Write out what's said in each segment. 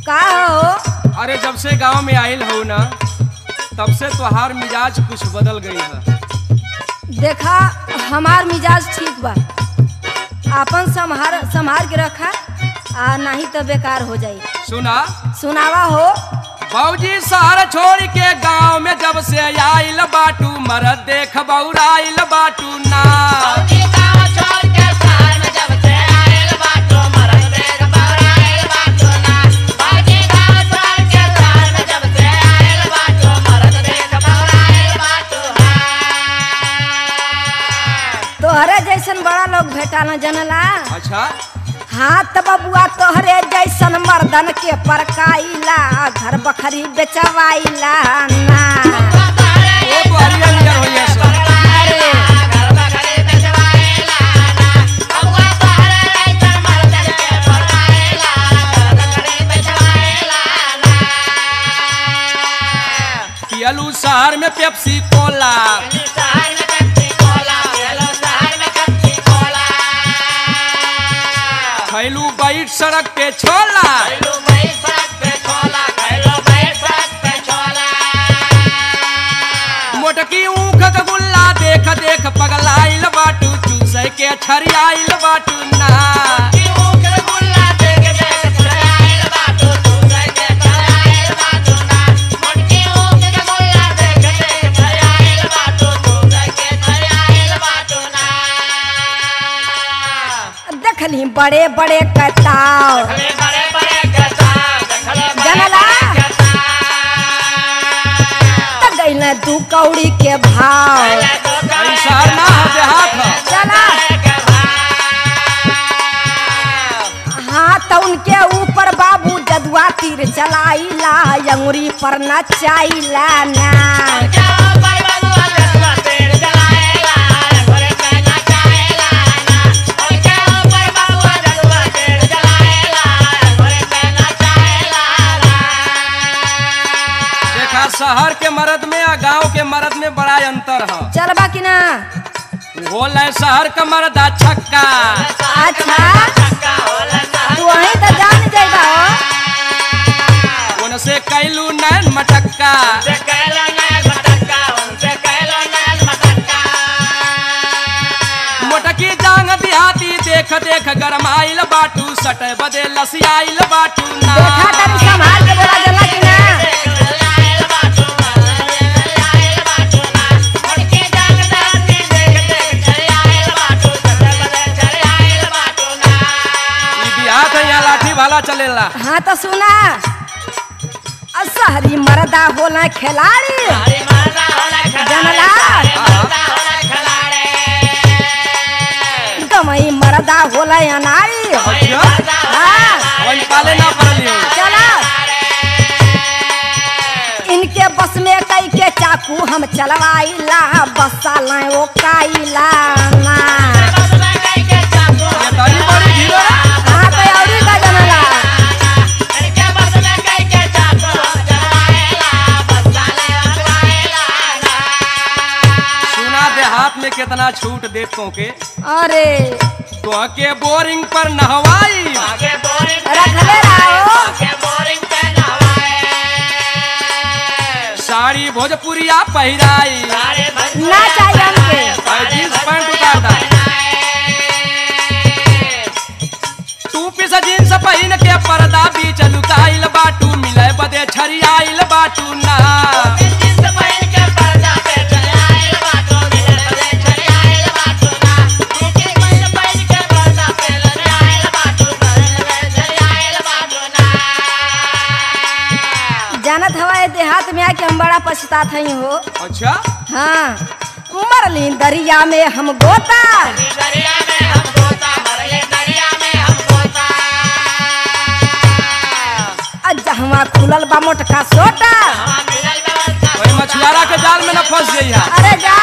का हो अरे जब से गांव में आइल हो ना तब से तोहार मिजाज कुछ बदल गई है देखा हमार मिजाज ठीक बा आपन संभार संभार के रखा आ नहीं तो बेकार हो जाई सुना सुनावा हो बाबूजी शहर छोड़ के गांव में जब से आइल बाटू मरद देख बौराइल बाटू ना तोहरे जैसन बड़ा लोग भेटा न जनला अच्छा हाथ बबुआ तोहरे जैसन मर्दन के परकाइला घर बखरी बेचवाइला ना वो तो हरियर नियर होइए सब अरे पियलू शहर में पेप्सी कोला खैलू बैठ सड़क पे छोला मोटकी ऊख के गुल्ला देख देख पगलाइल बाटू चूसै के छरियाइल बाटू ना देखली बड़े बड़े कताव जनला त गइल दू कौड़ी के भाव ई शहर ना हो देहात हो चला हाँ तो उनके ऊपर बाबू जदुआ तीर चलाइला अंगुरी पर नचाइला ना देखा शहर के मर्द में और गांव के मर्द में बड़ा अंतर है चलबा कि ना बोल शहर का मर्द छक्का अच्छा तू वहीं तो जान जाइबा हो उनसे कैलू नैन मटक्का मोटकी जांग दिहाती देख देख गरमाइल बाटू सट बदे लसियाइल बाटू ना देखा तनी संभाल के बोला जला कि ना ई बिहात है यहाँ लाठी भाला चलेला हाँ तो सुना आ शहरी मर्दा होला खिलाड़ी जनला गमई मर्दा होला अनाड़ी अच्छा हाँ वन पाले ना पड़ली हो चला इनके बस में कई के चाकू हम चलवाइला बसा लाए ओ काइला ना ये तारी बड़ी ढीलो है। हाँ तो औरी का जनला सुना देहात में कितना छूट देतों के अरे तो के बोरिंग पर नहवाई रखले रहो साड़ी भोजपुरिया पहिराई ना चाहिए हमके और जींस पैंट उतार दा टू पीस जींस पहिन के पर्दा बीच लुकाइल बाटू मिले बदे छरियाइल बाटू ना जानत हवा ये देहात में आके हम बड़ा पछतात हई हो अच्छा हाँ मरली दरिया में हम गोता जहवा खुलल बा मोटका सोटा वही मछुआरा के जाल में न फंस जइहा अरे जा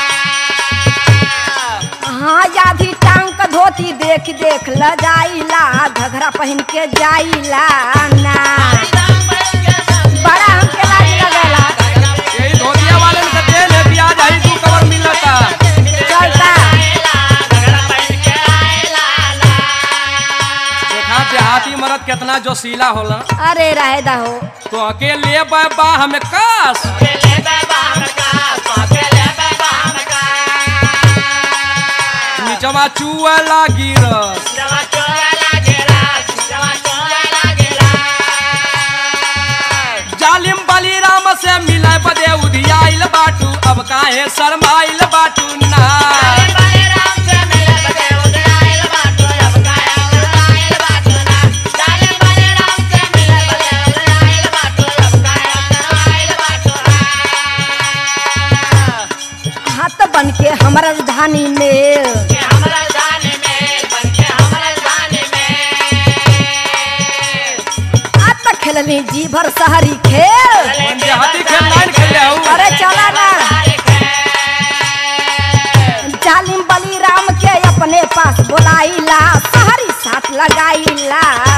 हाँ यादी टांग का धोती देख देख ल जाइला घघरा पहन के जाइला ना बड़ा हमके लाज लगेला यही धोतिया वाले ने तेल है प्याज आई तू कवर मिलता चलता देखा देहाती मरद कितना जोशीला होला अरे रहे दा हो तो अकेले बाह में कास निचवा चुआ लागी रस जालिम बली राम से मिले बदे उधियाइल बाटू अब काहे शर्माइल बाटू ना हाथ बन के हमारा राजधानी में आज तक खेलनी जी भर शहरी खेल मंजे हाथी खेल लाइन खेले हूँ अरे चला ना जालिम बली राम के अपने पास बोलाइला शहरी साथ लगाइला